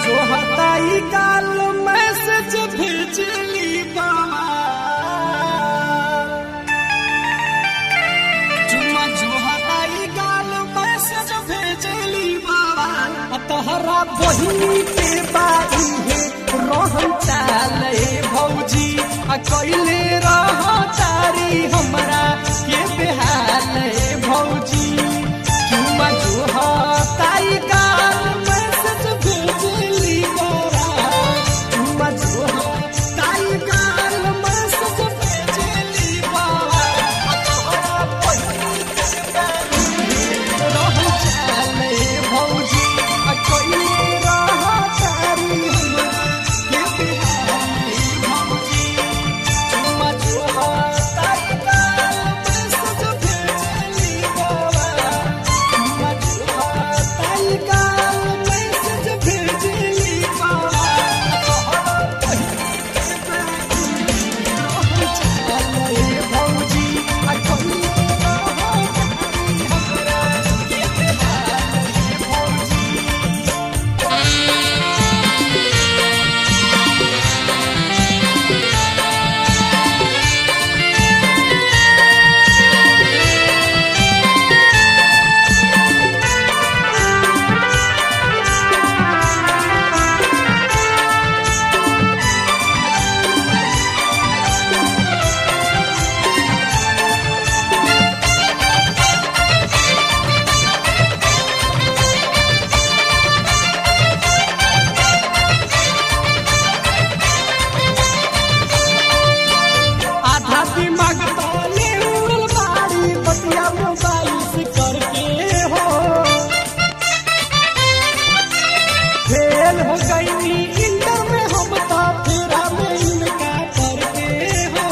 जो हताई काल मैसेज भेजली बाबा चुम्मा जो हताई काल मैसेज भेजली बाबा आ तहरा बहिनी के बारी है रोहन चाले भौजी आ कैले रह तारी हमरा के बेहाल भौजी चुम्मा जो हताई काल मैसेज भेजली बाबा चुम्मा जो हताई काल मैसेज भेजली बाबा आ तहरा बहिनी के बारी रहु चाले भौजी आ कोइले रह तारी हमरा के बिहारी भौजी चुम्मा चुहा ताई काल मैसेज भेजली बाबा चुम्मा चुहा ताई काल मैसेज भेजली बाबा तोहरा पहिली रहु चाले भौजी आ कोइले रह तारी हमरा के बिहारी भौजी आधा दिमाग ताले उड़ल बाड़ी बतिया मोबाइल से करके हो फेल हो गई इंटर में हम तो फेरा में इनका करके हो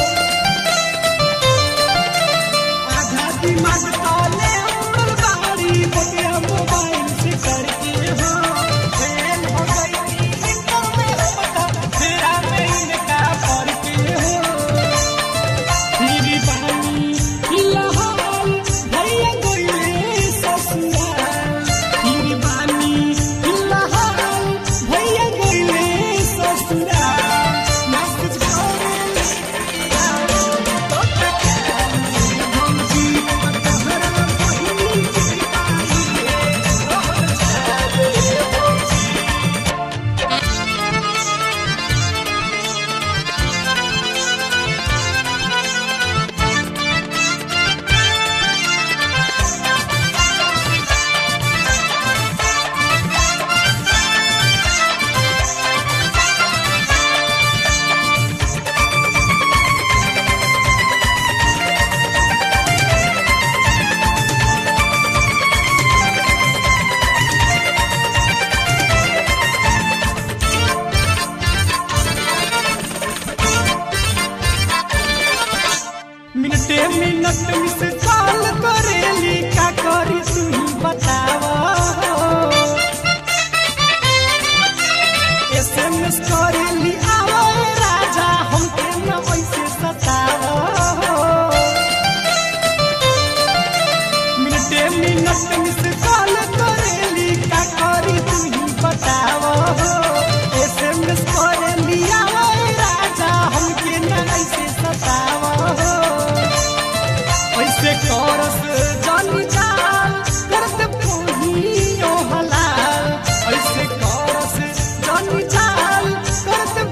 आधा दिमाग ताले उड़ल बाड़ी बतिया मोबाइल से करके हो फेल हो गई इंटर में हम तो फेरा में इनका करके हो मेरी बानी फिलहाल भैया गोइले ससुराल मेरी बानी फिलहाल भैया गोइले ससुराल ना कुछ करे तो भौजी तोहरा बहिनी के मिनटे मिनट मिस कॉल करेली का करी तू ही बतावा एसएमएस करेली आवा राजा हमके न वैसे सतावा मिनटे मिनट मिस कॉल करेली का करी तू ही बतावा एसएमएस करेली आवा राजा हमके न वैसे सतावा ऐसे करस जानी जाल करत पोहियो हलाल ऐसे करस जानी जाल करत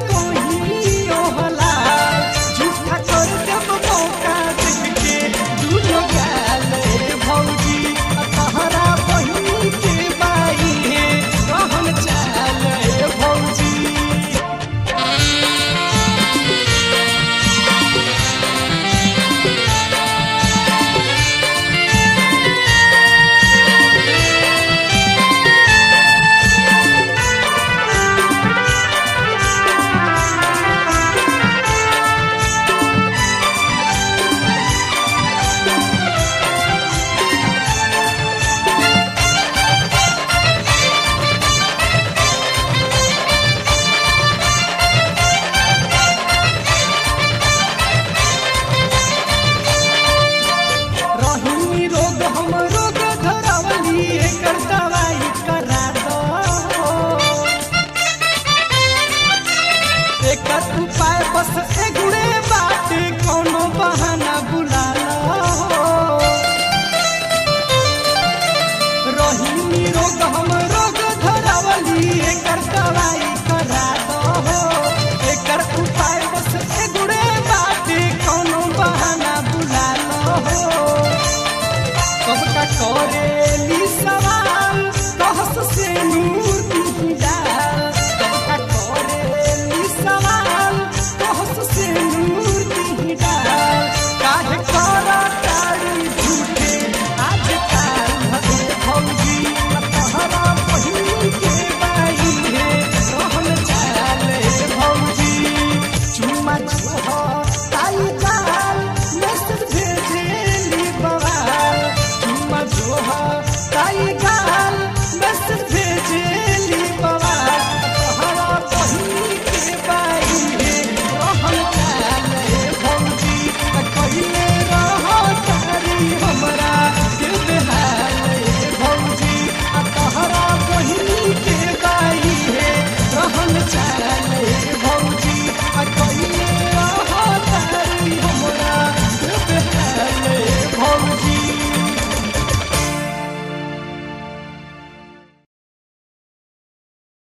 दस